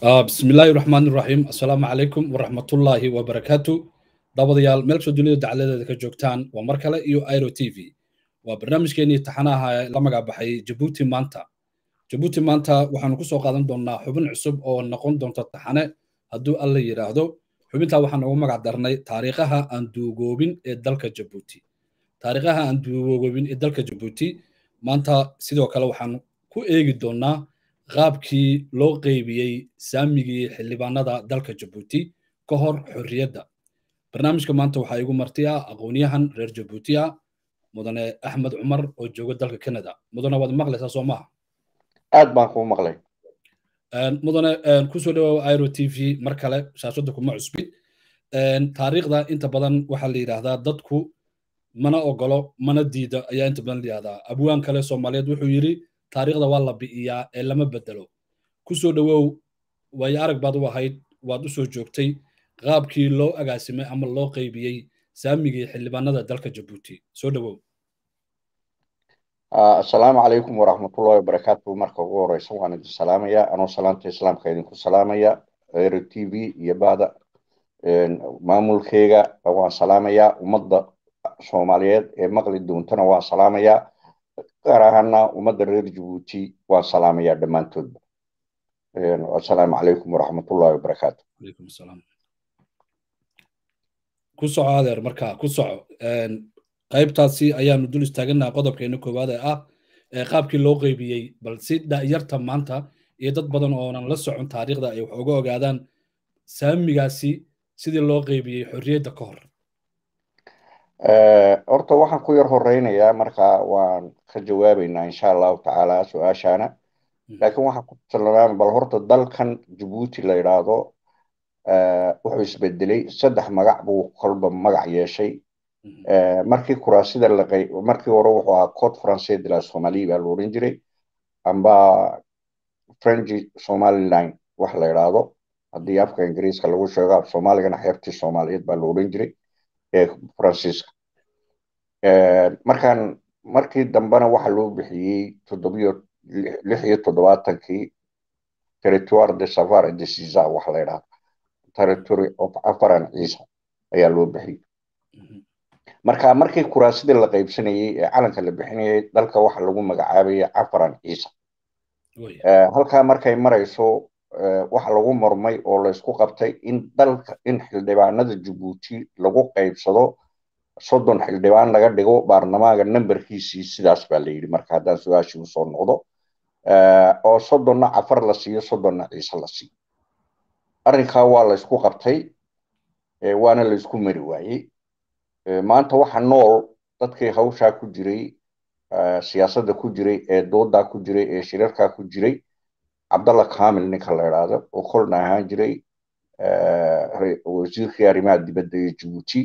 بسم الله الرحمن الرحيم السلام عليكم ورحمة الله وبركاته دابضيال ملك دنيا دعالة ka joogtaan waa mar kale iyo airo t v waa barnaamijkeenii taxanaha la magacbaxay jabuuti maanta jabuuti maanta waxaanu kusoo qaadan doonaa xubin cusub oo noqon doonta taxane hadduu alla yidhaahdo xubintaa waxaan ugu magac darnay taariikhaha aan duugoobin ee dalka jabuuti taariikhaha aan duugoobin ee dalka jabuuti maanta sidoo kale waxaan ku eegi doonaa qaabkii loo qeybiyey saamigii xildhibaanada dalka jabuuti ka hor xorriyadda barnaamijka maanta waxaa igu marti ah aqoonyahan reer jabuuti ah mudane axmed cumar oo jooga dalka canada mudane waad maqlaysaa soo maaha aad baan kuu maqlay mudane kusoo dhawaawa airo t v mar kale shaashadda kuma cusbid taariikhda inta badan waxaa la yidhaahdaa dadku mana ogolo mana diida ayaa inta badan la yidhahdaa abwaan kale soomaaliyeed wuxuu yidhi taariikhda waa la bi'iyaa ee lama bedelo kusoo dhowow waayo arag baad u ahayd waad u soo joogtay qaabkii loo agaasimay ama loo qaybiyey saamigii xildhibaanada dalka jabuuti soo dhowow asalaamu calaykum waraxmatullahi wabarakaatu marka ugu horeysa waan idin salaamaya anoo salaamta islaamka idinku salaamaya ero t v iyo bada maamulkeyga waan salaamayaa ummadda soomaaliyeed ee maqli doontana waan salaamayaa gaar ahaana ummadda reer jabuuti waan salaamayaa dhammaantoodba asalaamu calaykum waraxmatullahi wabarakaatu alaykum asalaam ku soco adeer marka ku soco qaybtaasi ayaanu dul istaaganaha qodobkeena koowaad ee ah ee qaabkii loo qeybiyey bal si da'yarta maanta iyo dad badan oonan la socon taariikhda ay wax uga ogaadaan saamigaasi sidii loo qeybiyey xorriyadda ka hor horta waxaan ku yar horeynayaa marka waan ka jawaabeynaa insha allahu tacaala su-aashaana laakiin waxaan ku tilmaamay bal horta dalkan jabuuti la yidhaahdo wuxuu isbedelay saddex magac buu kolba magac yeeshay markii kuraasida laqay markii hore wuxuu ahaa code français de la somalie baa la oran jiray amba french somaliline wax la yidhaahdo haddii afka ingiriiska lagu sheego af soomaaligana xeebtii soomaaliyeed baa la oran jiray ee faransiiska markaan markii dambena waxa loo bixiyey toddobiyo lix iyo toddobaatankii territoire de savar de siza wax la yidhaahdo territory of afaran ciisa ayaa loo bixiyey marka markii kuraasidii la qaybsanayey ee calanka la bixinayay dalka waxa lagu magacaabaya afaran ciisa halkaa markay marayso waxa lagu murmay oo laysku qabtay in dalka in xildhibaanada jabuuti lagu qaybsado soddon xildhibaan laga dhigo baarlamaanka nambarkiisii sidaas baa la yidhi marka haddaan su-aashii usoo noqdo oo soddonna cafar la siiyo soddonna ciise la siiyo arrinkaa waa laysku qabtay waana laysku mari waayey maanta waxa nool dadkii hawshaa ku jiray siyaasadda ku jiray ee doodaa ku jiray ee shirarkaa ku jiray cabdalla kamil ninka la idhaahdo oo kolna ahaan jiray wasiirkii arrimaha dibadda ee jabuuti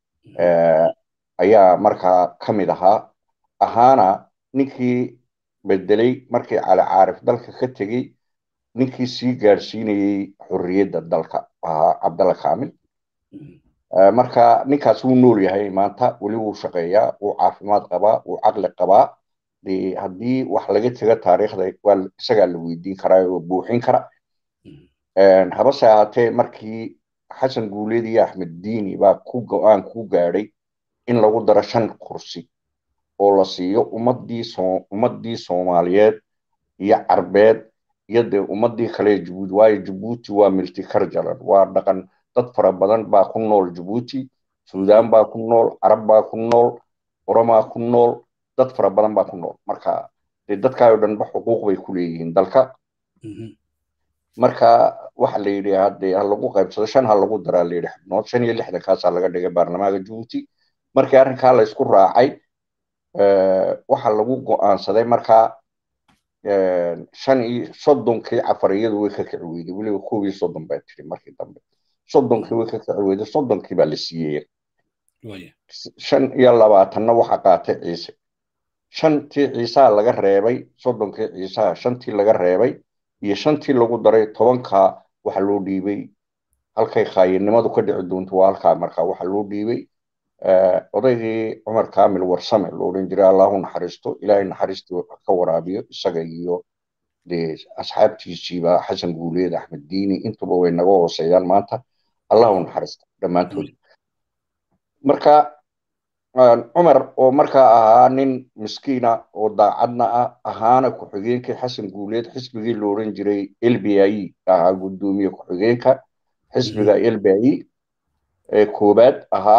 ayaa markaa ka mid ahaa ahaana ninkii bedelay markii cali caarif dalka ka tegey ninkii sii gaadhsiinayey xorriyadda dalka ahaa cabdalla kamil marka ninkaas wuu nool yahay maanta weli wuu shaqeeyaa wuu caafimaad qabaa wuu caqli qabaa haddii wax laga tego taariikhda waa isagaa la weydiin karaa oo buuxin kara habase ahaatee markii xasan guuleed iyo axmed diini baa ku go-aan ku gaadhay in lagu daro shan kursi oo la siiyo ummadii ummadii soomaaliyeed iyo carbeed iyo dee ummadii kale jabuuti waayo jabuuti waa multicultural waa dhaqan dad fara badan baa ku nool jabuuti suudaan baa ku nool carab baa ku nool oromaa ku nool dad fara badan baa ku nool marka dee dadkaayoo dhanba xuquuq bay ku leeyihiin dalka marka waxa la yidhi haddee ha lagu qaybsado shan ha lagu daraa la yidhi xubnood shan iyo lixdankaasaa laga dhigay baarlamaanka jabuuti markii arrinkaa la isku raacay waxa lagu go'aansaday markaa shan iyo soddonkii cafariyadu way ka kici weyday weliba koob iyo soddon baa tiri markii dambe soddonkii way ka kici weyday soddonkii baa la siiyey shan iyo labaatanna waxa qaatay ciise shantii ciisaha laga reebay soddonkii ciisaha shantii laga reebay iyo shantii lagu daray tobankaa waxa loo dhiibay halkay khaayinimadu ka dhici doonto waa halkaa markaa waxa loo dhiibay odaygii cumar kamil warsame lo odhan jiray allahu naxariisto ilaahay naxariistu ka waraabiyo isaga iyo dee asxaabtiisiiba xasan guuleed axmed diini intuba way naga hooseeyaan maanta allah u naxariista dhammaantood marka cumar oo markaa ahaa nin miskiina oo daacadna ah ahaana ku-xigeenkii xasan guuleed xisbigii la odhan jiray l b i ahaa guddoomiye ku-xigeenka xisbiga l b i ee koobaad ahaa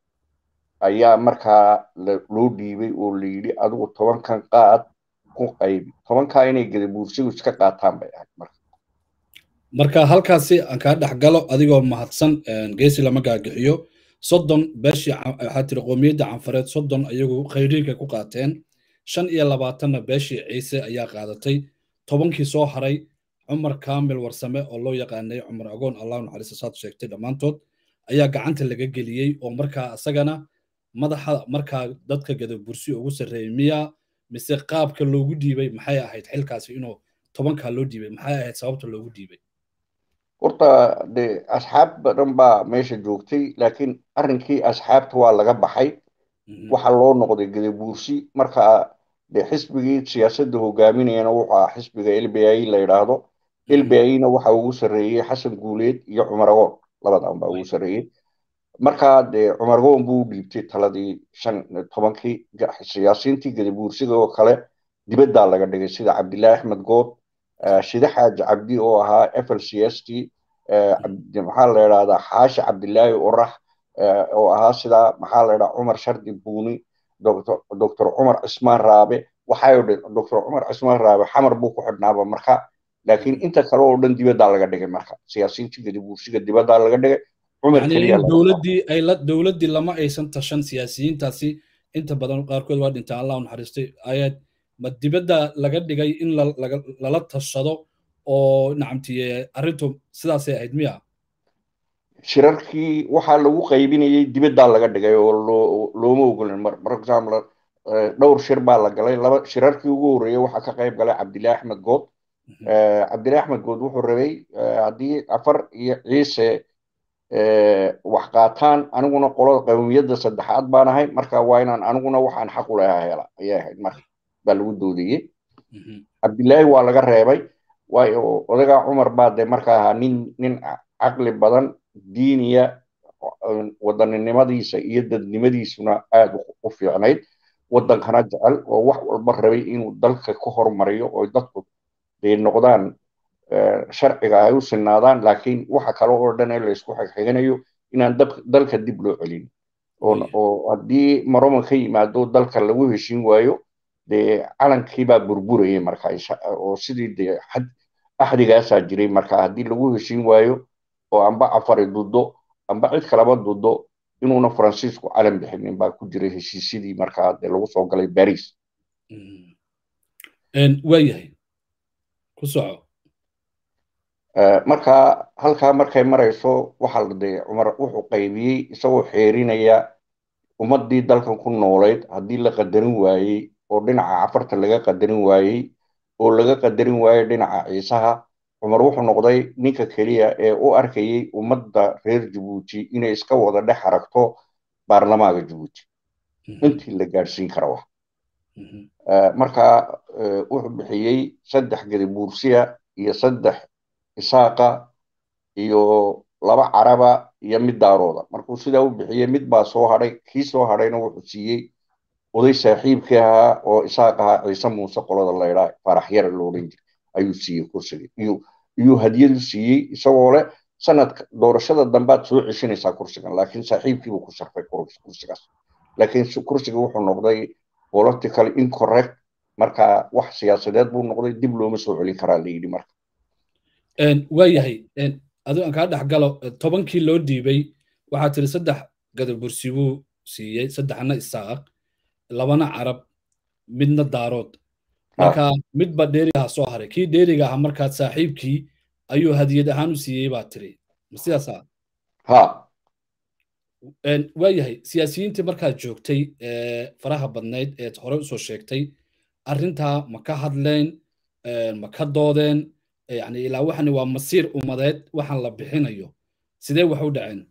ayaa markaa loo dhiibay oo la yidhi adigu tobankan qaad ku qaybi tobankaa inay gadabuursigu iska qaataan bay ahayd marka marka halkaasi aan kaa dhex galo adigoo mahadsan geesi lama gaagixiyo soddon beeshii waxaa tiri qoomiyadda canfareed soddon ayagu khayriinka ku qaateen shan iyo labaatanna beeshii ciise ayaa qaadatay tobankii soo haray cumar kaamil warsame oo loo yaqaanay cumar agoon allahu naxariista saad sheegtay dhammaantood ayaa gacanta laga geliyey oo markaa isagana madaxa markaa dadka gadabursi ugu sarreeyey miya mise qaabka loogu dhiibay maxay ahayd xilkaasi inuu tobankaa loo dhiibay maxay ahayd sababta loogu dhiibay horta de asxaab badan baa meesha joogtay laakiin arrinkii asxaabta waa laga baxay waxaa loo noqday gadabuursi marka de xisbigii siyaasadda hogaaminayana wuxuu ahaa xisbiga l b i la yidhaahdo l b i na waxa ugu sarreeyey xasan guuleed iyo cumar agoon labadan baa ugu sarreeyey marka de cumar agoon buu dhiibtay taladii shan tobankii siyaasiintii gadabuursiga oo kale dibaddaa laga dhigay sida cabdillaahi axmed good shide xaaji cabdi oo ahaa f l c s t maxaa la idhahdaa xaashi cabdillaahi orax oo ahaa sida maxaa la idhaha cumar shardi buuni doctor cumar cismaan raabe waxay doctor cumar cismaan raabe xamar buu ku xidhnaaba marka laakiin inta kale oo dhan dibaddaa laga dhigay marka siyaasiyiintii gadabuursiga dibaddaa laga dhigay cumar keliya dowladdii ay la dowladdii lama aysan tashan siyaasiyiintaasi inta badan qaarkood waa dhintaan allah u naxariistay ayaad ma dibadda laga dhigay in lala tashado oo nacamtiye arrintu sidaasay ahayd miya shirarkii waxaa lagu qaybinayay dibaddaa laga dhigay oo looma ogolin for example dhowr shir baa la galay laba shirarkii ugu horreeyey waxaa ka qayb galay cabdillahi axmed good cabdillahi axmed good wuxuu rabay haddii afar iyo ciise wax qaataan aniguna qolada qawmiyadda saddexaad baan ahay marka waa inaan aniguna waxaan xaq u lahaa hela ayay ahayd marka baa lagu doodayey cabdillaahi waa laga reebay waayo odagaa cumar baa dee marka ahaa nin nin caqli badan diiniya wadaninimadiisa iyo dadnimadiisuna aad u fiicnayd waddankana jecel oo wax walba rabay inuu dalka ku hormariyo oo dadku day noqdaan sharciga ay u sinaadaan laakiin waxa kale oo dhan ee laysku xigxiganayo inaan dalka dib loo celin oo haddii maroman ka yimaado dalka lagu heshin waayo dee calankiibaa burburayay marka oo sidii dee axdigaasaa jiray marka haddii lagu heshin waayo oo amba afari dudo amba cid kalaba dudo inuuna faransiisku calan bixinin baa ku jiray heshiisyadii markaa dee lagu soo galay baris waayahay ku soco marka halkaa markay marayso waxaa dee cumar wuxuu qaybiyey isagoo xeerinaya ummaddii dalkan ku noolayd haddii la qadarin waayey oo dhinaca cafarta laga qadarin waayey oo laga qadarin waayey dhinaca ciisaha cumar wuxuu noqday ninka keliya ee u arkayey ummadda reer jabuuti inay iska wada dhex aragto baarlamaanka jabuuti intii la gaadhsiin kara wax marka wuxuu bixiyey saddex gadabuursiya iyo saddex isaaqa iyo laba caraba iyo mid daarooda markuu sidaa u bixiyey mid baa soo hadhay kii soo hadhayna wuxuu siiyey oday saaxiibkii ahaa oo isaaq ahaa ciise muuse qolada laydhaa faraxyara lo odhan jira ayuu siiyey kursiga iyo iyuu hadiyadu siiyey isagoo leh sanadka doorashada dambaad soo ceshinaysaa kursigan laakiin saaxiibkiibuu ku sharfay kursigaas laakiin kursiga wuxuu noqday political incorrect marka wax siyaasadeed buu noqday dib looma soo celin karaa la yidhi marka waayahay adigo aan kaa dhex galo tobankii loo dhiibay waxaa tiri saddex gadabursi buu siiyey saddexna isaaq labana carab midna daarood marka midba dheerigaha soo haray kii dheeriga ahaa markaad saaxiibkii ayuu hadiyad ahaan u siiyey baa tiri ma sidaasa ha waayahay siyaasiyiintii markaad joogtay faraha badnayd eed hore usoo sheegtay arrintaa ma ka hadleen ma ka doodeen yani ilaa waxani waa masiir ummadeed waxaan la bixinayo sidee wax u dhaceen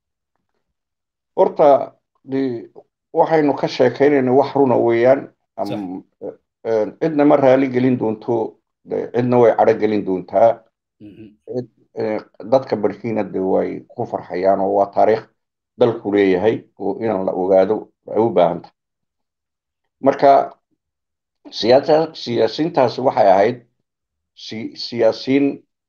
horta waxaynu ka sheekaynayna wax runa weeyaan cidna ma raali gelin doonto cidna way cadho gelin doontaa dadka barkiina de way ku farxayaan oo waa taariikh dalku leeyahay oo inaan la ogaado ay u baahan tahay marka siyaasiintaasi waxay ahayd siyaasiin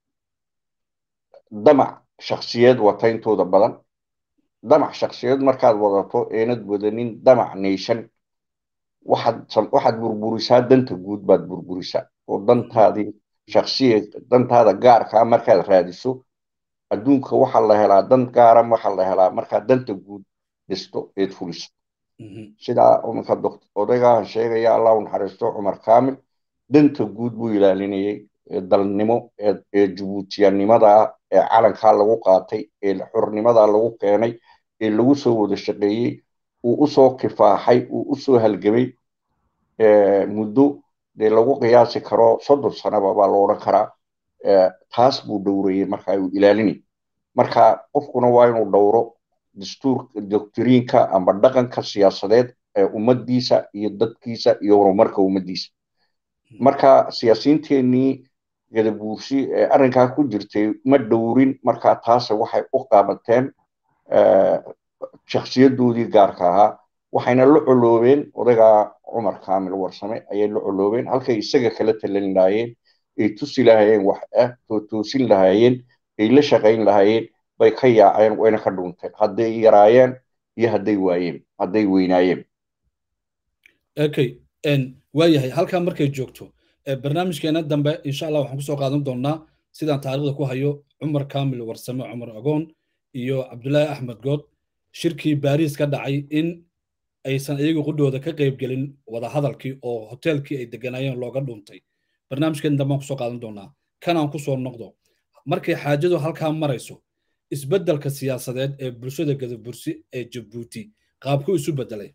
damac shaksiyeed wata intooda badan damac shaksiyeed markaad wadato eenad wadanin damac nation waxaad burburisaa danta guud baad burburisaa oo dantaadii shaksiya dantaada gaarkaa markaad raadiso adduunka waxaa la helaa dan gaara waxaa la helaa markaad danta guud dhisto eed fuliso sidaa iminka odaygahan sheegaya allah u naxariisto cumar kaamil danta guud buu ilaalinayay dalnimo ee jabuutiyanimada ee calankaa lagu qaatay ee xornimadaa lagu keenay ee lagu soo wada shaqeeyey uu usoo kifaaxay uu usoo halgamay muddo dee lagu qiyaasi karo soddon sanaba baa lo odhan karaa taas buu dhowrayey marka uu ilaalinay marka qofkuna waa inuu dhowro dastuurka doctriinka ama dhaqanka siyaasadeed ee ummaddiisa iyo dadkiisa iyo horumarka ummaddiisa marka siyaasiyiinteenii gadabuursi ee arrinkaa ku jirtay ma dhowrin marka taase waxay u qaabateen shakhsiyadoodii gaarka ahaa waxayna la coloobeen odaygaa cumar kaamil warsame ayay la coloobeen halkay isaga kala talan lahaayeen ay tusi lahaayeen wax ah tootoosin lahaayeen ay la shaqayn lahaayeen bay ka yaaceen wayna ka dhunteen hadday yaraayeen iyo hadday waayeen hadday weynaayeen okay waayahay halkaa markay joogto barnaamijkeena dambe insha allah waxaan kusoo qaadan doonaa sidaan taariikhda ku hayo cumar kaamil warsame cumar agoon iyo cabdulaahi axmed good shirkii baariis ka dhacay in aysan iyagu qudhooda ka qaybgelin wadahadalkii oo hoteelkii ay deganaayeen looga dhuntay barnaamijkeen dambe aan kusoo qaadan doonaa kanaan kusoo noqdo markay xaajadu halkaa marayso isbeddelka siyaasadeed ee bulshada gadabursi ee jabuuti qaabkuu isu beddelay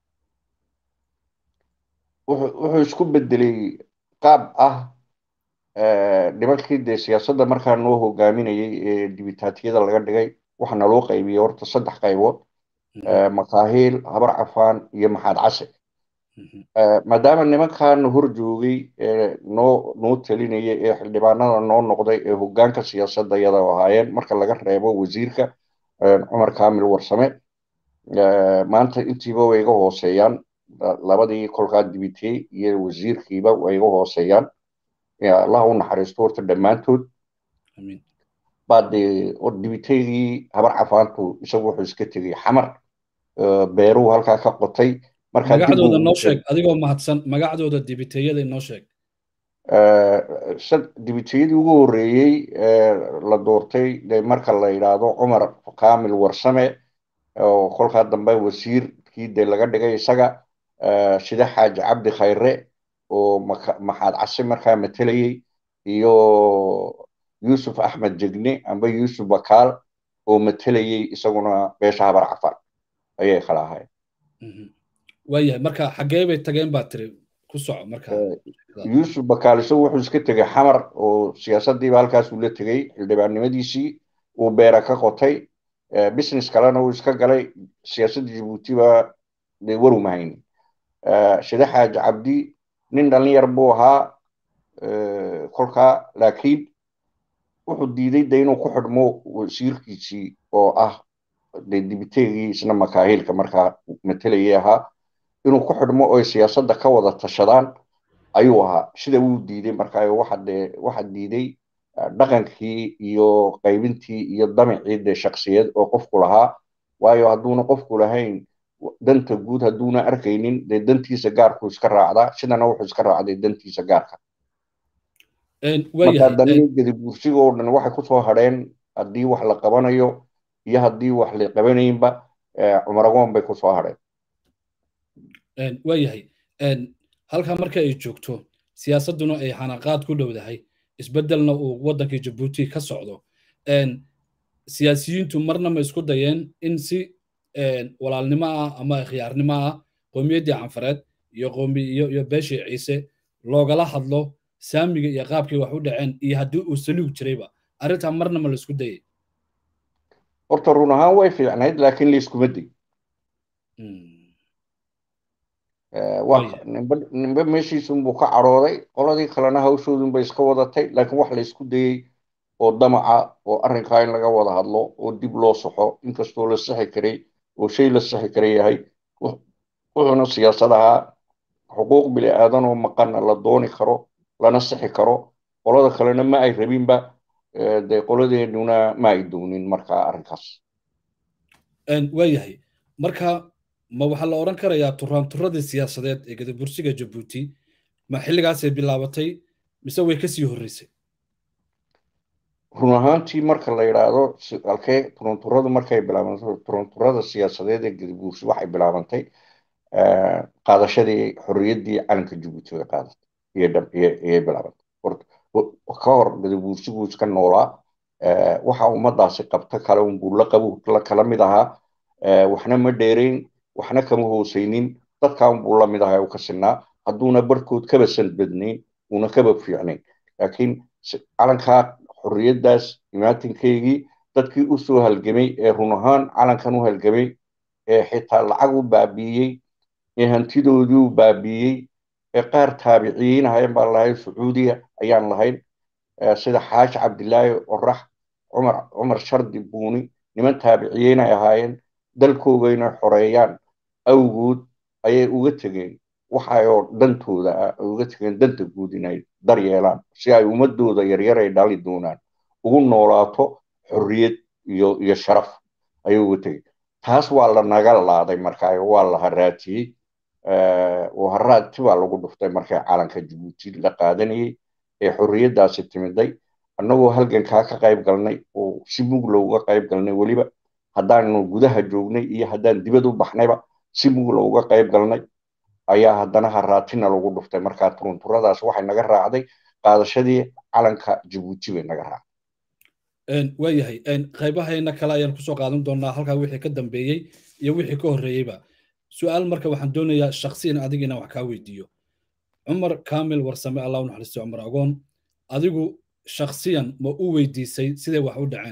wuxuu isku beddelay qaab ah nimankii dee siyaasadda markaa noo hogaaminayay ee dibitaatiyada laga dhigay waxaana loo qaybiyey horta saddex qaybood makaahiil habar cafaan iyo maxaad case maadaama nimankan hor joogay noo noo talinaya ee xildhibaanada noo noqday ee hogaanka siyaasadda iyada ahaayeen marka laga reebo wasiirka cumar kaamil warsame maanta intiiba way iga hooseeyaan labadii kolkaa dibitey iyo wasiirkiiba way iga hooseeyaan allah u naxariisto horta dhammaantood baa dee dibiteygii habar cafaantu isagu wuxuu iska tegey xamar beeruu halkaa ka qotay magacdooda noo sheeg adigoo mahadsan magacdooda dibiteeyada inoo sheeg dibiteyadii ugu horreeyey la doortay de marka la yidhaahdo cumar kaamil warsame oo kolkaa dambe wasiirkii de laga dhigay isaga sida xaaji cabdi khayre oo maxaad case markaa matelayey iyo yuusuf axmed jegne amba yuusuf bakaal oo matelayey isaguna beesha habar cafaan ayay kala ahayen waayahay marka xaggee bay tageen baa tiri ku soco marka yuusuf bakaal isagu wuxuu iska tegey xamar oo siyaasaddiiba halkaasuu la tegey xildhibaannimadiisii uu beera ka qotay business kalena uu iska galay siyaasadda jabuutiba de waru mahayni shide xaaji cabdi nin dhalinyar buu ahaa kolkaa laakiin wuxuu diiday de inuu ku xidhmo wasiirkiisii oo ah de dibiteegii isna makaahiilka markaa matelayay ahaa inuu ku xidhmo oy siyaasadda ka wada tashadaan ayuu ahaa sida wuu diiday markaa waxa dee waxa diiday dhaqankii iyo qaybintii iyo damicii dee shaksiyad oo qofku lahaa waayo hadduuna qofku lahayn danta guud hadduuna arkaynin dee dantiisa gaarku iska raacdaa sidana wuxuu iska raacday dantiisa gaarka marka danihii gedibuursiga oo dhan waxay kusoo hadheen haddii wax la qabanayo iyo haddii wax la qabanaynba cumaragoon bay kusoo hadheen waayahay halkaa marka ay joogto siyaasadduna ay xanaqaad ku dhowdahay isbeddelna uu waddankii jabuuti ka socdo siyaasiyiintu marna ma isku dayeen in si walaalnimo ah ama khiyaarnimo ah qowmiyaddii canfareed iyo qoomi iyo iyo beeshii ciise loogala hadlo saamiga iyo qaabkii wax u dhaceen iyo haddii uu saliig jirayba arrintaa marna ma la isku dayay horta run ahaan way fiicnayd laakiin layskuma day nimbe meeshiisunbuu ka cadhooday qoladii kalena hawshoodunbay iska wadatay laakiin wax la isku dayey oo damaca oo arrinkaa in laga wada hadlo oo dib loo saxo inkastoo la sixi karay oo shay la sixi kara yahay wuxuuna siyaasad ahaa xuquuq bini aadan oo maqanna la dooni karo lana sixi karo qolada kalena ma ay rabinba dee qoladeennuna ma ay doonin markaa arrinkaas waayahay marka ma waxaa la odhan karayaa turaanturadii siyaasadeed ee gadabursiga jabuuti ma xilligaasay bilaabatay mise way kasii horreysay run ahaantii marka la yidhaahdo alkee turunturadu markay bilaabantay turunturada siyaasadeed ee gadabursi waxay bilaabantay qaadashadii xorriyaddii calanka jabuuti way qaadatay iyay bilaabantay ka hor gadabursigu iska noolaa waxa ummadaasi qabta kale unbuu la qabu la kala mid ahaa waxna ma dheerayn waxna kama hoosaynin dadkaa unbuu la mid ahaa u ka sinaa hadduuna barhkood kaba sanbadnayn una kaba fiicnayn laakiin calankaa xorriyaddaas imaatinkeygii dadkii u soo halgamay ee run ahaan calankan u halgamay ee xitaa lacag u baabiiyey ee hantidoodii u baabiiyey ee qaar taabiciyiin ahayn baan lahayn sacuudiya ayaan lahayn sida xaaji cabdilaahi orax cumar cumar shardi buuni niman taabiciyiin ay ahaayeen dalkooga inay xoreeyaan awgood ayay uga tegeen waxayoo dantooda ah ay uga tegeen danta guud inay daryeelaan si ay ummadooda yaryar ay dhali doonaan ugu noolaato xorriyad iyo iyo sharaf ayay uga tegeen taas waa la naga laaday markaa waa la haraatiyey oo haraati baa lagu dhuftay markay calanka jabuuti la qaadanayey ee xorriyaddaasi timiday annagoo halgankaa ka qayb galnay oo si mugla uga qayb galnay weliba haddaanu gudaha joognay iyo haddaan dibad u baxnayba si mugla uga qayb galnay ayaa haddana haraatina lagu dhuftay markaa turunturadaas waxay naga raacday qaadashadii calanka jabuuti bay naga raacday waayahay qaybahayna kale ayaan kusoo qaadan doonaa halkaa wixii ka dambeeyey iyo wixii ka horreeyeyba su-aal marka waxaan doonayaa shaksiyan adiga inaan wax kaa weydiiyo cumar kamil warsame allah u naxariisto cumar agoon adigu shaksiyan ma u weydiisay siday wax u dhaceen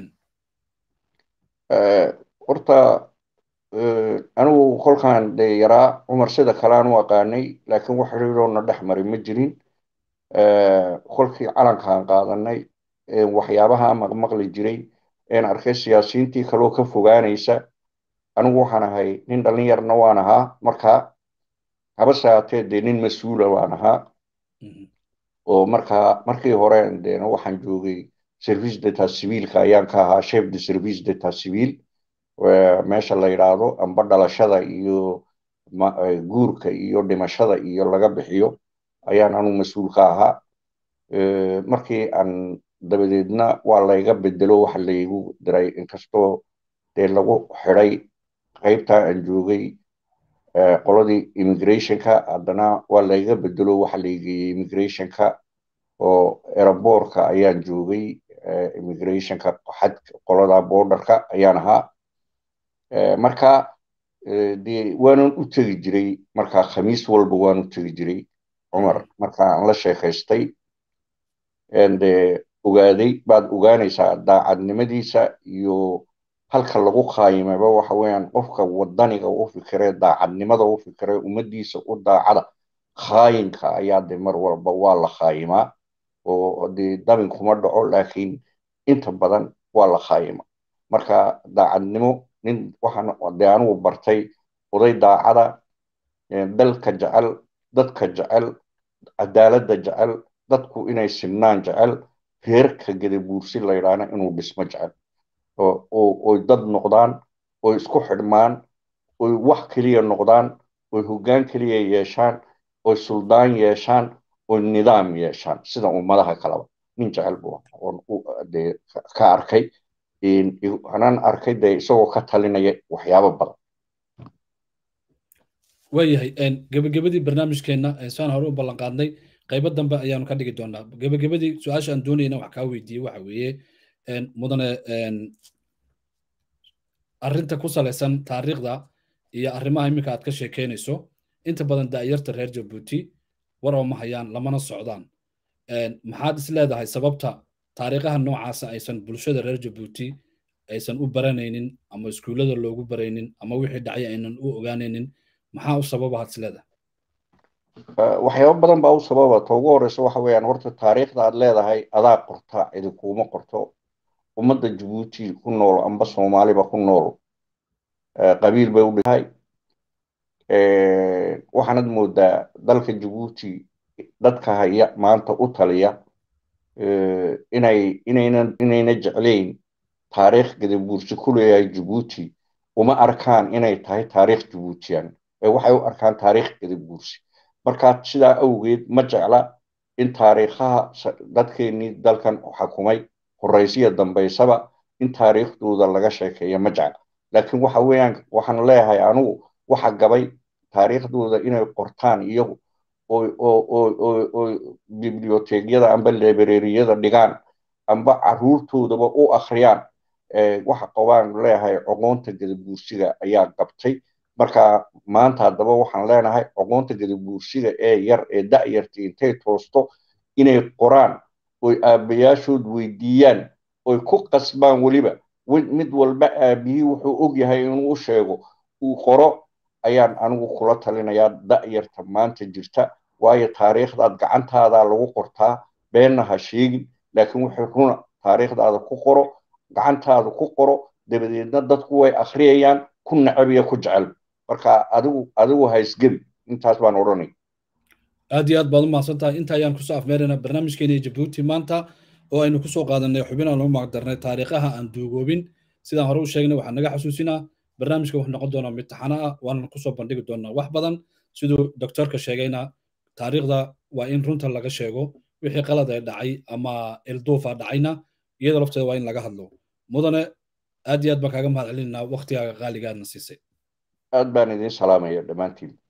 horta anigu kolkaan dee yaraa cumar sida kale aan u aqaanay laakiin wax xiriiroona dhex mari ma jirin kolkii calankaan qaadanay waxyaabaha maqmaqli jiray een arkay siyaasiyiintii kaloo ka fogaanaysa anigu waxaan ahay nin dhallinyarna waan ahaa markaa habase haatee dee nin mas-uula waan ahaa oo markaa markii hore deena waxaan joogay service data civilka ayaan ka ahaa chef de service data civil meesha la yidhaahdo amba dhalashada iyo guurka iyo dhimashada iyo laga bixiyo ayaan anu mas-uul ka ahaa markii aan dabadeedna waa layga bedelo waxa laygu diray inkastoo dee lagu xidhay qaybtaa aan joogay qoladii immigrationka haddana waa layga bedelo waxa laygeeyey immigrationka oo eraboorka ayaan joogay immigrationka xadka qolada borderka ayaan ahaa marka dee waanan u tegi jiray marka khamiis walba waan u tegi jiray cumar marka aan la sheekaystay de ogaaday baad ogaanaysaa daacadnimadiisa iyo halka lagu qaayimaba waxa weeyaan qofka wadaniga u fikiree daacadnimada u fikiree ummadiisa u daacada khaayinka ayaa de mar walba waa la khaayimaa oo dee dabin kuma dhaco laakiin inta badan waa la khaayima marka daacadnimo nin waxaan dee anigu bartay oday daacada dalka jecel dadka jecel cadaaladda jecel dadku inay simnaan jecel reerka gadabuursi la yidhaahna inuu dhismo jecel oy dad noqdaan oy isku xidhmaan oy wax keliya noqdaan oy hoggaan keliya yeeshaan oy suldaan yeeshaan oy nidaam yeeshaan sida ummadaha kaleba nin jecel buu dee ka arkay anaan arkay dee isagoo ka talinaya waxyaabo badan waayahay gebagabadii barnaamijkeenna saan hore u ballan qaadnay qaybo dambe ayaanu ka dhigi doonaa gebagabadii su-aasha aan doonayna wax kaa weydiiyey waxa weeye mudane arrinta ku salaysan taariikhda iyo arrimaha iminka aad ka sheekeynayso inta badan daa'yarta reer jabuuti waroo ma hayaan lamana socdaan maxaad is leedahay sababta taariikhaha noocaasa aysan bulshada reer jabuuti aysan u baranaynin ama iskuullada loogu baraynin ama wixii dhacay aynan u ogaanaynin maxaa u sababahaad is leedahay waxyaabo badan baa u sababa ta ugu horeysa waxa weeyaan horta taariikhda aad leedahay adaa qorta cidi kuuma qorto ummadda jabuuti ku nool amba soomaaliba ku nool qabiil bay u dhitahay waxaanad moodaa dalka jabuuti dadka haya maanta u taliya inay inayna inayna jeclayn taariikh gadabuursi ku leeyahay jabuuti uma arkaan inay tahay taariikh jabuutiyan ee waxay u arkaan taariikh gadabuursi marka sidaa awgeed ma jecla in taariikhaha dadkeenii dalkan xakumay horeysiya dambaysaba in taariikhdooda laga sheekeeya ma jecla laakiin waxa weeyaan waxaan leeyahay anugu waxa gabay taariikhdooda inay qortaan iyagu oo biblioteegyada amba librariyada dhigaan amba caruurtoodaba u akhriyaan waxa qabaan leeyahay aqoonta gadabuursiga ayaa qabtay marka maanta haddaba waxaan leenahay aqoonta gadabuursiga ee yar ee da'yarta intay toosto inay qoraan oy aabbayaashood weydiiyaan oy ku qasbaan weliba mid walba aabihii wuxuu og yahay inuu u sheego uu qoro ayaan anigu kula talinayaa da'yarta maanta jirta waayo taariikhdaad gacantaada lagu qortaa beenna ha sheegin laakiin wuxuu runa taariikhdaada ku qoro gacantaada ku qoro dabadeedna dadku way akhriyayaan ku nacab iyo ku jecel marka adigu adigu ha isgebi intaas baan odhanay aad iyo aad baad u mahadsan tahay inta ayaan kusoo afmeeraynaa barnaamijkeeni jabuuti maanta oo aynu kusoo qaadanay xubin aan ugu magdarnay taariikhaha aan duugoobin sidaan hore u sheegnay waxaan naga xasuusinaa barnaamijka wuxuu noqon doonaa mid taxano ah waana kusoo bandhigi doonaa wax badan siduu doctorka sheegayna taariikhda waa in runta laga sheego wixii qalad ee dhacay ama ilduufa dhacayna iyada lafteeda waa in laga hadlo mudane aad iyo aad baan kaaga mahad celinaa waktigaaga qaaliga aadna siisay aad baan idiin salaamaya dhammaantiin